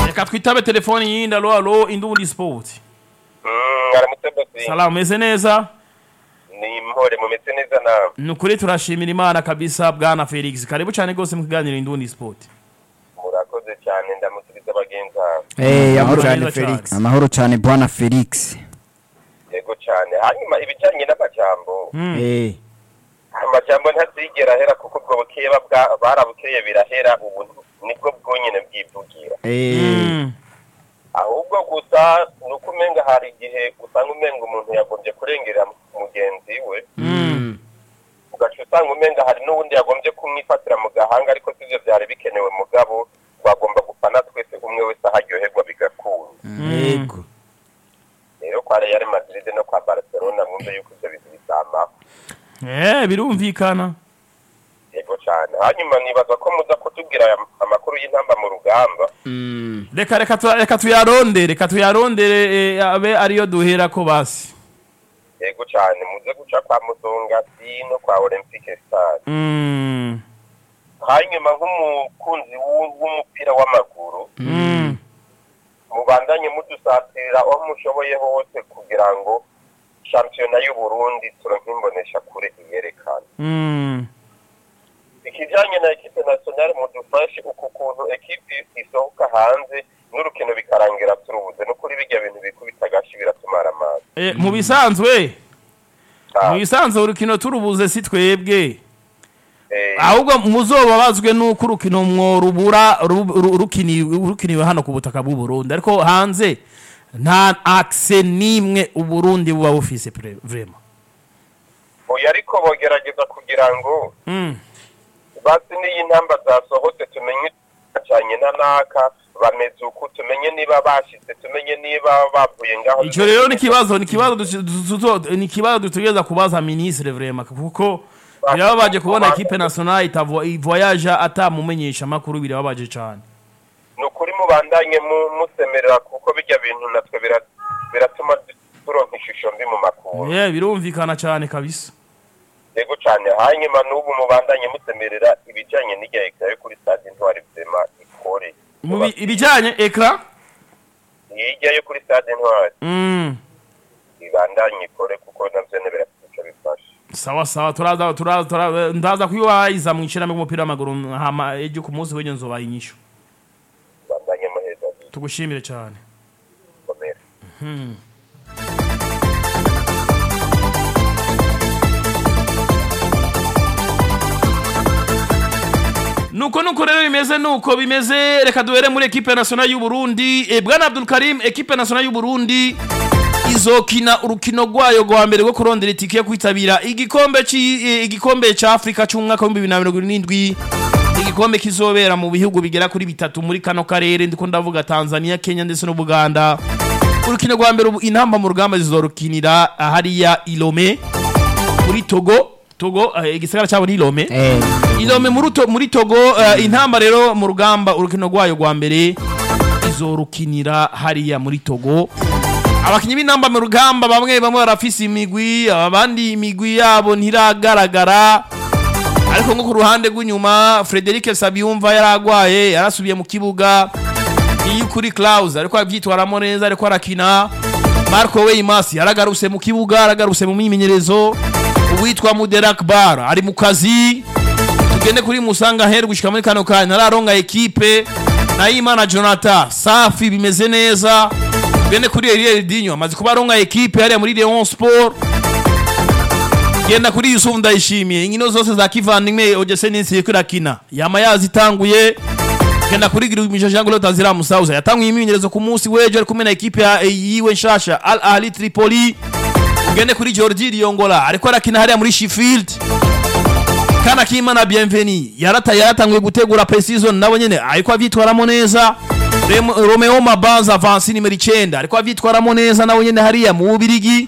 reka twitabe telefoni yindi alo alo indundi sport aramutse bosi salamu meze neza ni mpore mumeze neza nawe ni ukuri turashimira imana kabisa bwana felix karibu cyane rwose mu kiganiro indundi sport murakoze cyane ndamukiriza bagenzi bawe Eh, amahoro Amahoro cyane neza Felix. cyane. Amahoro cyane bwana Felix. yego cyane hanyuma ibijyanye n'amajambo Eh, amajambo ntazigera ahera kuko ubwo bukeye babwa- barabukeye birahera ubu nibwo bwonyine bwivugira eh, Mm. ahubwo gusa ni uko umenga hari igihe usanga umenga umuntu yagombye kurengera mugenzi we Mm. ugaca usanga umenga hari n'ubundi yagombye kumwifatira mu gahanga ariko sibyo byari bikenewe mugabo twagomba gufana twese umwe wese aho aryoherwa bigakunda yego. rero kwa real madrid no kwa barcelona mwumve yuko ibyo bintu bizamaho Eh, birumvikana yego cyane hanyuma nibaza ko muza kutubwira aya amakuru y'intamba mu rugamba Mm. reka reka tu- reka tuyarondere reka tuyarondere eh, abe ariyo duhera ko basi yego cyane muze guca kwa musongati no kwa olympique stade Mm. hanyuma nk'umukunzi w'u- w'umupira w'amaguru Mm. mubandanye mudusatira aho mushoboye hose kugira ngo shampiyona y'u Burundi turonke imbonesha kure iyerekana Mm. ikijyanye na ekipe nationale mudufashe uku kuntu ekipe isohoka hanze n'urukino bikarangira turubuze no kuri bijya bintu bikubita agashi biratumara amazi Eh, mu bisanzwe Ah, mu bisanzwe urukino turubuze si twebwe eh, ahubwo muzobabazwe nuko urukino mworubura ru- ru- rukiniwe rukiniwe hano ku butaka bw'u Burundi ariko hanze nta akse nimwe uburundi buba bufise pre- vraiment oya ariko bogerageza kugira ngo Mm. basi n'iyi ntamba zasohotse tumenye cyane na naka bameze uku tumenye niba bashitse tumenye niba bavuye ngaho icyo rero ni ikibazo ni ikibazo dusi- du- du- ni ikibazo dutegereza kubaza ministre vraiment kuko birababaje kubona equipe nationale itavo ivoyage atamumenyesha makuru birababaje cyane ni ukuri mubandanye mu- musemerera kuko bijya bintu natwe bira- biratuma du- turonka ishusho mbi mu makuru yeah, birumvikana cyane kabisa yego cyane hanyuma n'ubu mubandanye musemerera ibijyanye n'ijya ekara yo kuri stade ntwari vema ikore Mu bi- ibijyanye ekra hirya yo kuri stade ntwari mm. ibandanye ikore kuko navyo ne birafite ico bifasha sawa sawa turaza turaza turaza ndaza kuyubahiza mu ishirahamwe ry'umupira w'amaguru hama ejo ku munsi w'ejo nzobaha inyishu ibandanye muheza tugushimire cyane bikomere nuko nuko rero bimeze nuko bimeze reka duhere muri ekipe nationale y'u Burundi e, bwana Abdul Karim ekipe nationale y'u Burundi izokina urukino rwayo rwa mbere rwo kurondera itike yo kwitabira igikombe ci e, igikombe ca Afrika c'umwaka wa 2027 igikombe kizobera mu bihugu bigera kuri bitatu muri kano karere ndiko ndavuga Tanzania Kenya ndetse no Buganda urukino rwa mbere ubu intamba mu rugamba zizorukinira hariya Ilome muri Togo Togo eh, igisagara cyabo ni Ilome Eh, Ilome muri to, muri Togo uh, intamba rero mu rugamba urukino rwayo rwa mbere izorukinira hariya muri Togo abakinyi b'intamba mu rugamba bamwe bamwe barafise imigwi abandi imigwi yabo ntiragaragara ariko nko ku ruhande rw'inyuma Frederic Sabiyumva yaragwaye yarasubiye mu kibuga iyo kuri Klaus ariko abyitwaramo neza ariko arakina Marco Weimasi yaragarutse mu kibuga aragarutse mu myimenyerezo uwitwa Muderak Bar ari mu kazi tugende kuri Musanga Her gushika muri kano kanya nararonga ekipe Nayimana Jonathan safi bimeze neza tugende kuri Eliel Dinyo amaze kuba aronga ekipe hariya muri Leon Sport genda kuri Yusuf Ndayishimiye inkino zose za kivandimwe Ogese Ninsi yiko irakina yama yazitanguye genda kuri Girumisha Jean Claude Azira Musauza yatanguye imyimenyerezo ku munsi w'ejo ari kumwe na ekipe ya yiwe nshasha Al Ahli Tripoli ugende kuri Georgie Riyongola ariko arakina hariya muri Sheffield kana kimana bienveni yarata yaratanguye gutegura pre-season nabo nyene ariko avyitwaramo neza Rem- Romeo Mabanza Vansi nimero 9 ariko avyitwaramo neza nabo nyene hariya mu Bubirigi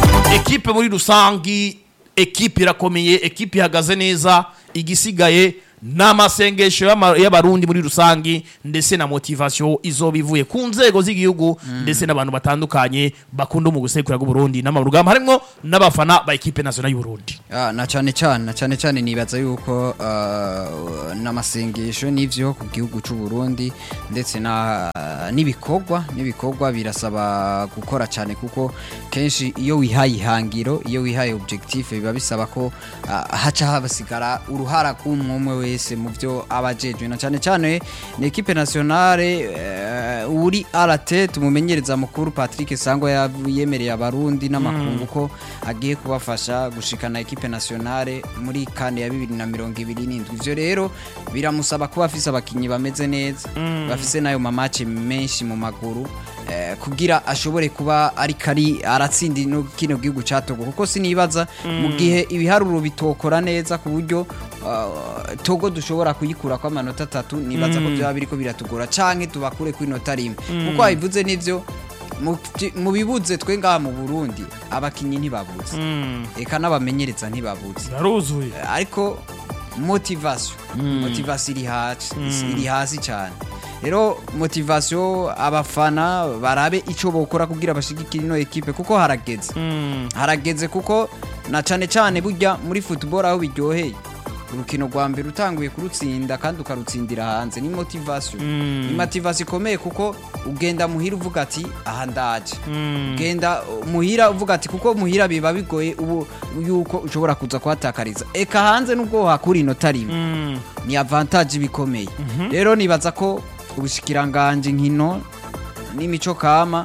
ekipe muri rusangi ekipe irakomeye ekipe ihagaze neza igisigaye n'amasengesho y'ama- y'abarundi muri rusangi ndetse na motivation izoba ivuye ku nzego z'igihugu ndetse n'abantu batandukanye bakunda mu gusekura bw'uburundi n'amurugamba harimwo n'abafana ba ekipe nationale y'uburundi Ah, na cyane cyane na cyane cyane nibaza yuko ah, n'amasengesho n'ivyo ku gihugu cy'u Burundi ndetse na n'ibikorwa n'ibikorwa birasaba gukora cyane kuko kenshi iyo wihaye ihangiro iyo wihaye objectif biba bisaba ko ah, haca habasigara uruhara k'umwe wese mu byo abajejwe na cyane cyane ni equipe nationale eh, uri arate tumumenyereza mukuru Patrick Sangwa yav- yemereye abarundi n'amakungu ko agiye kubafasha gushikana equipe nationale muri kane ya 2027 ivyo rero biramusaba kuba afise abakinyi bameze neza bafise nayo mamace menshi mu maguru eh, kugira ashobore kuba ari kari aratsinda no kino gihugu ca Togo kuko sinibaza mu gihe ibiharuro bitokora neza ku buryo uh, Togo dushobora kuyikura kwa amanota atatu nibaza ko byaba biriko biratugora canke tubakure ku inota rimwe kuko wabivuze nivyo mu- mu bibuze twe ngaha mu Burundi abakinyi ntibabuze eka n'abamenyereza ntibabuze yaruzuye ariko motivation motivation iri hasi iri hasi cyane rero motivation abafana barabe ico bokora kugira bashigikire ino ekipe kuko harageze harageze kuko na cane cane burya muri football aho biryoheye urukino rwa mbere utanguye kurutsinda kandi ukarutsindira hanze ni motivation ni motivation ikomeye kuko ugenda muhira uvuga ati aha ndaje ugenda uh, muhira uvuga ati kuko muhira biba bigoye ubu yuko ushobora kuza kuhatakariza eka hanze nubwo hakura inota rimwe ni avantage bikomeye rero nibaza ko ubushikiranganje nkino n'imico kama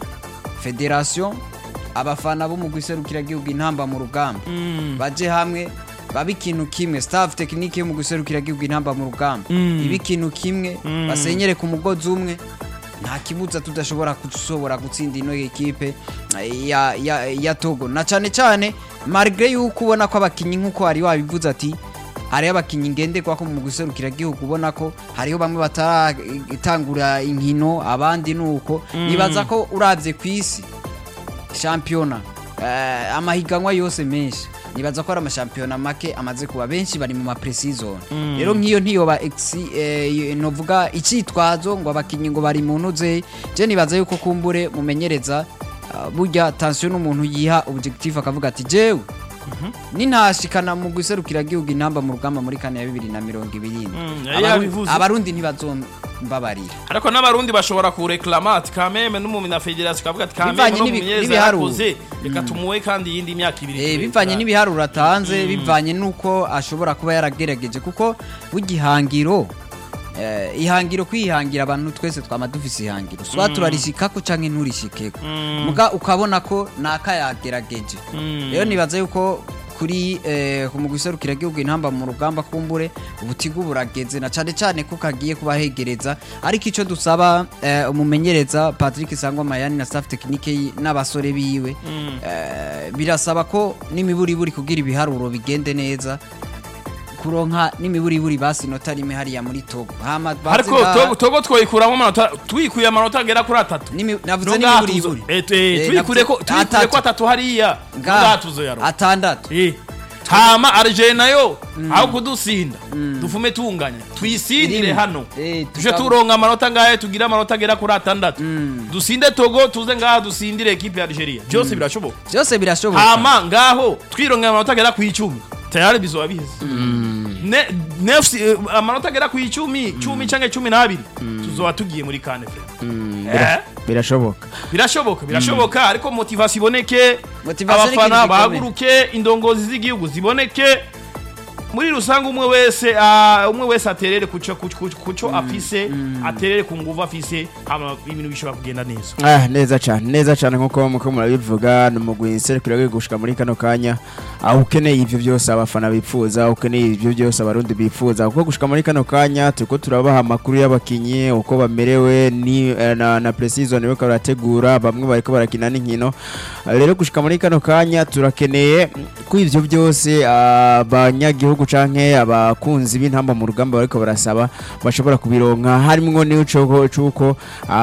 federation abafana bo mu guserukira gihugu intamba mu rugamba baje hamwe babe ikintu kimwe staff tekinike yo mu guserukira gihugu intamba mu rugamba ibe ikintu kimwe basenyere ku mugozi umwe nta kibuza tudashobora gushobora gutsinda ino ekipe eh, ya, ya, ya Togo na cyane cyane malgré yuko ubona ko abakinyi nkuko wari wabivuze ati hariho abakinyi ngenderwa ko mu guserukira gihugu ubona ko hariho bamwe bataratangura inkino abandi nuko nibaza ko uravye ku isi shampiyona eh, amahiganwa yose menshi nibaza ko ari amashampiyona make amaze kuba benshi bari mu mapresizone rero nk'iyo ntiyoba exi- eh, novuga icitwazo ngo abakinyi ngo bari mu ntuze je nibaza yuko kumbure mumenyereza ah, burya tension n'umuntu yiha objectif akavuga ati jewe nintashikana mu guserukira gihugu intamba mu rugamba muri kane ya bibiri na mirongo ibiri Mm, yari yabivuze. abarundi ntibazombabarira ariko n'abarundi bashobora kureklama ati kameme n'umumi na federasiyo kavuga ati kameme Bivanye no n'ibi- mumenyereza n'ibiharuro. yarakoze reka tumuwe kandi iyindi myaka ibiri Eh, turebera. bivanye n'ibiharuro atanze bivanye n'uko ashobora kuba yaragerageje kuko bugihangiro eh, ihangiro kwihangira abantu twese twama dufise ihangiro swa turarishikako canke nturishikeko muga ukabona ko naka yagerageje rero nibaza yuko kuri eh, mu guserukira gihugu intamba mu rugamba kumbure ubutigu burageze na cane cane ko kagiye kubahegereza ariko ico dusaba eh, umumenyereza Patrick Sangwa Mayani na staff technique yi- n'abasore biwe eh, birasaba ko n'imiburiburi kugira ibiharuro bigende neza kuronka n'imiburiburi basi inota rimwe hariya muri Togo hama baze ariko nga- Togo- togo twoyikuramo amanota twikuye amanota agera kuri atatu Nimi- navuze Nubwo n'imiburiburi hatuzo- eh, eh, Eh, twikure ko navuze- twikure ko atatu. atatu hariya Nga- nubwo hatuzo yaro atandatu Eh, hama Algeria nayo aho kudusinda dufume tunganya tuyisindire Irimo. hano Eh, tuje tukaba- turonka amanota ngahe tugire amanota agera kuri atandatu dusinde Togo tuze ngaha dusindire ekipe ya Algeria byose birashoboka byose birashoboka hama ngaho twironka amanota agera ku icumi tayari bizoba biheze Ne- nefsi eh, amanota agera ku icumi cumi canke cumi n'abiri tuzoba tugiye muri kane Eh, birashoboka birashoboka birashoboka ariko motivasi iboneke Motivation ni abafana ikintu gikomeye. bahaguruke indongozi z'igihugu ziboneke muri rusange umwe wese ah, umwe wese aterere kuco kuco- kuco afise aterere ku nguvu afise hama ibintu bishobora kugenda neza Ah, neza cyane neza cyane nkuko muko murabivuga ni umugwi serukira gushika muri kano kanya aho ukeneye ivyo byose abafana bipfuza ukeneye ivyo byose abarundi bipfuza kuko gushika muri kano kanya turiko turabaha amakuru y'abakinyi uko bamerewe ni eh, na, na pre-season bariko barategura bamwe bariko barakina n'inkino Ah, rero gushika muri kano kanya turakeneye ko ivyo byose abanyagihugu gihugu canke abakunzi b'intamba mu rugamba bariko barasaba bashobora kubironka harimwo n'ico cuko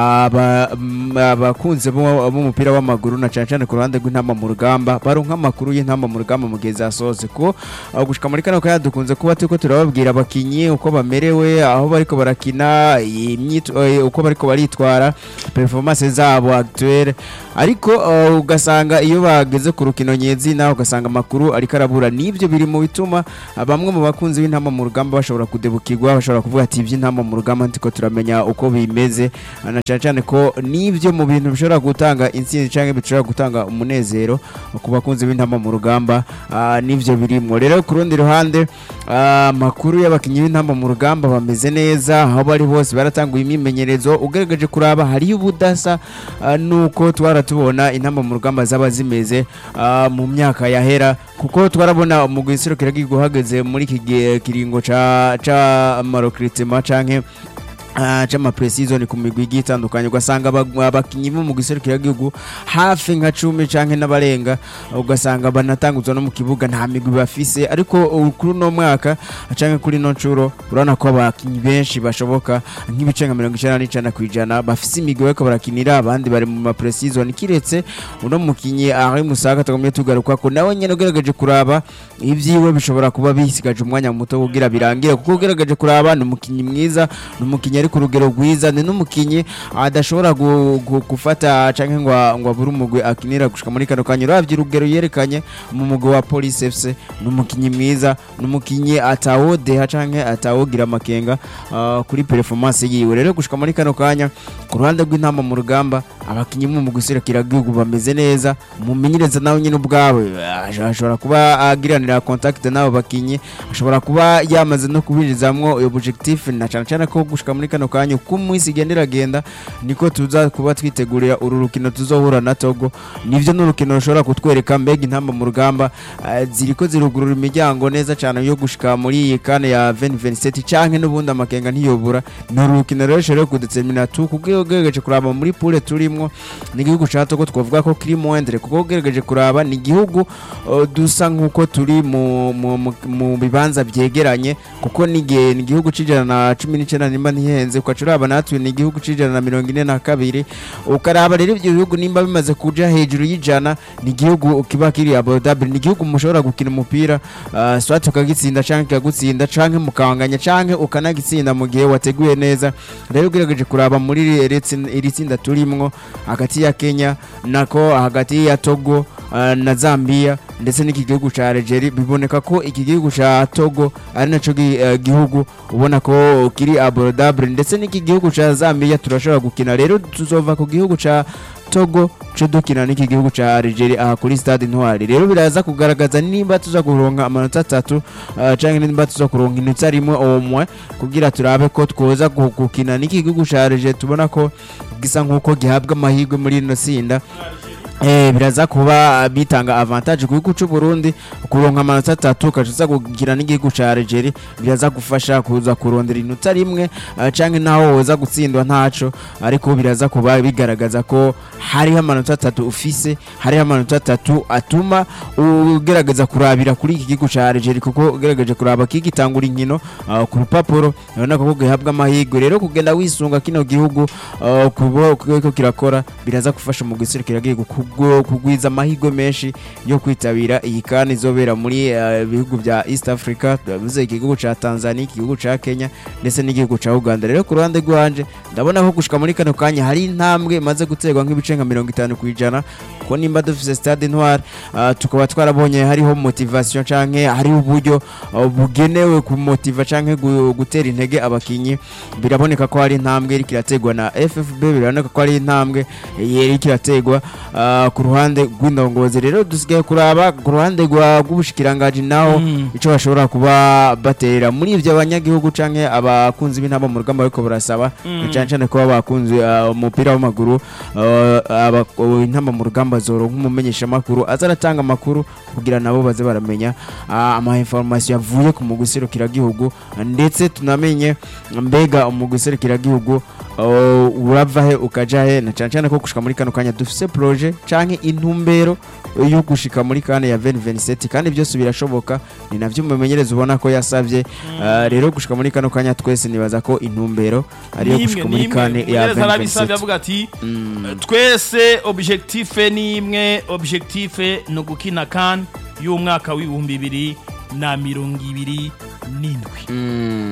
aba- m- abakunzi bo- b'umupira w'amaguru na cane cane ku ruhande rw'intamba mu rugamba baronka amakuru y'intamba mu rugamba mu gihe zasohotse ko uh, gushika muri kano kanya dukunze kuba turiko turababwira abakinyi uko bamerewe aho bariko barakina imyit- eh, uko bariko baritwara performance zabo actuelle ariko uh, ugasanga iyo bageze ku rukino nyezina ugasanga amakuru ariko arabura nivyo biri mu bituma uh, bamwe mu bakunzi b'intamba mu rugamba bashobora kudebukirwa bashobora kuvuga ati ivy'intamba mu rugamba ntiko turamenya uko bimeze uh, na cane cane ko nivyo mu bintu bishobora gutanga intsinzi canke bishobora gutanga umunezero ku bakunzi b'intamba mu rugamba uh, nivyo birimwo rero ku rundi ruhande uh, amakuru y'abakinyi b'intamba mu rugamba bameze neza aho bari bose baratanguye imyimenyerezo ugaragaje kuraba hariyo ubudasa uh, nuko twara tubona intamba mu rugamba zaba zimeze uh, mu myaka yahera kuko twarabona umugwi serukira guhageze muri iki gihe kiringo ca ca marokritement canke Uh, chama precision ku migwi igiye itandukanye ugasanga aba- abakinyi bo mu giserukira gihugu hafi nka cumi canke n'abarenga ugasanga banatanguzwa no mu kibuga nta migwi bafise ariko uh, kuri uno mwaka canke kuri no ncuro urabona ko abakinyi benshi bashoboka nk'ibice nka mirongo icenda n'icenda kw'ijana bafise imigwi bariko barakinira abandi bari mu ma precision kiretse uno mukinyi Henri Musaga tugomye tugaruka ko nawe nyene ugerageje kuraba ivyiwe bishobora kuba bisigaje umwanya muto kugira birangire kuko ugerageje kuraba ni umukinyi mwiza ni umukinyi ari ku rugero rwiza ni n'umukinyi adashobora gu- gu- gufata canke ngo ngo abure umugwi akinira gushika muri kano kanya uravye urugero yerekanye mu mugwi wa Police FC ni umukinyi mwiza ni umukinyi atawodeha canke atawogira amakenga ah, kuri performance yiwe rero gushika muri kano kanya ku ruhande rw'intamba mu rugamba abakinyi mu mugwi gihugu bameze neza umumenyereza nawe nyine ubwawe ah, ashobora kuba agiranira contact n'abo bakinyi ashobora kuba yamaze no kubinjizamwo objectif na cyane cyane ko gushika muri kano kanya uko umunsi igenda iragenda niko tuza kuba twitegurira uru rukino tuzohura na Togo nivyo n'urukino rushobora kutwereka mbega intamba mu rugamba ah, ziriko zirugurura imiryango neza cyane yo gushika muri iyi kane ya 2027 canke n'ubundi amakenga ntiyobura ni urukino rero rero kudetermina tu kuko ugerageje kuraba muri poule turimwo ni igihugu ca Togo twavuga ko kiri moindre kuko ugerageje kuraba ni igihugu uh, dusa nk'uko turi mu, mu, mu, mu bibanza vyegeranye kuko ni igihe- ni igihugu c'ijana na cumi n'icenda nimba ntihenze ukaca uraba natwe ni igihugu c'ijana na mirongo ine na kabiri ukaraba rero ivyo bihugu nimba bimaze kuja hejuru y'ijana ni igihugu kiba kiri abordable ni igihugu mushobora gukina umupira uh, swat ukagitsinda canke kikagutsinda canke mukanganya canke ukanagitsinda mu gihe wateguye neza rero ugerageje kuraba muri iri- iri tsin- iri tsinda turimwo hagati ya Kenya nako hagati ya Togo uh, na Zambia ndetse n'iki gihugu ca Algeria biboneka ko iki gihugu ca Togo ari naco gi- eh, gihugu ubona ko kiri abordable ndetse n'iki gihugu ca Zambia turashobora gukina rero tuzova ku gihugu ca Togo co dukina n'iki gihugu ca Algeria aha kuri stade Ntwari rero biraza kugaragaza nimba tuza kuronka amanota atatu uh, canke nimba tuza kuronka inota rimwe omwe kugira turabe ko twoza gu- gukina n'iki gihugu ca Algeria tubona ko gisa nk'uko gihabwa amahirwe muri ino tsinda Eh, biraza kuba bitanga avantage ku gihugu cy'u Burundi kuronka amanota atatu ukaza kugira n'igihugu ca Algeria biraza gufasha kuza kurondera inota rimwe uh, canke naho woza gutsindwa ntaco ariko biraza kuba bigaragaza ko hariho amanota atatu ufise hariho amanota atatu atuma ugerageza kurabira kuri iki gihugu ca Algeria kuko ugerageje kuraba kigitangura inkino uh, ku rupapuro urabona ko gihabwa amahirwe rero kugenda wisunga kino gihugu uh, kubo kuko kirakora biraza gufasha mu giserukira gihugu kubwo- kugwiza amahirwe menshi yo kwitabira iyi kandi izobera muri uh, bihugu bya East Africa bivuze igihugu ca Tanzania igihugu ca Kenya ndetse n'igihugu ca Uganda rero ku ruhande rwanje ndabona ko gushika muri kano kanya hari intambwe imaze guterwa nk'ibice nka mirongo itanu ku ijana ko nimba dufise stade Ntwari uh, tukaba twarabonye hariho motivation canke hariho uburyo uh, bugenewe kumotiva canke gu- gutera intege abakinyi biraboneka ko hari intambwe iriko irategwa na FFB biraboneka ko hari intambwe iriko irategwa uh, ku ruhande rw'indongozi rero dusigaye kuraba ku ruhande rwa- rw'ubushikirangaji naho Mm. ico bashobora kuba baterera muri ivyo abanyagihugu canke abakunzi b'intamba mu rugamba bariko barasaba Mm. cane cane kuba bakunze uh, umupira w'amaguru uh, aba- uh, intamba mu rugamba zoronka umumenyesha makuru aza aratanga amakuru kugira nabo baze baramenya uh, ama information yavuye ku mugwi serukiragihugu ndetse tunamenye mbega umugwi serukiragihugu uh, urava he ukaja he na cane cane ko gushika muri kano kanya dufise projet canke intumbero yo gushika muri kane ya 2027 kandi byose birashoboka ni navyo umumenyereza ubona ko yasavye uh, rero gushika muri kano kanya twese nibaza ko intumbero ariyo gushika muri kane ya umumenyereza arabisabye 2027 avuga ati twese objectife ni imwe objectife ni ugukina kan y'umwaka w'ibihumbi bibiri na mirongo ibiri n'indwi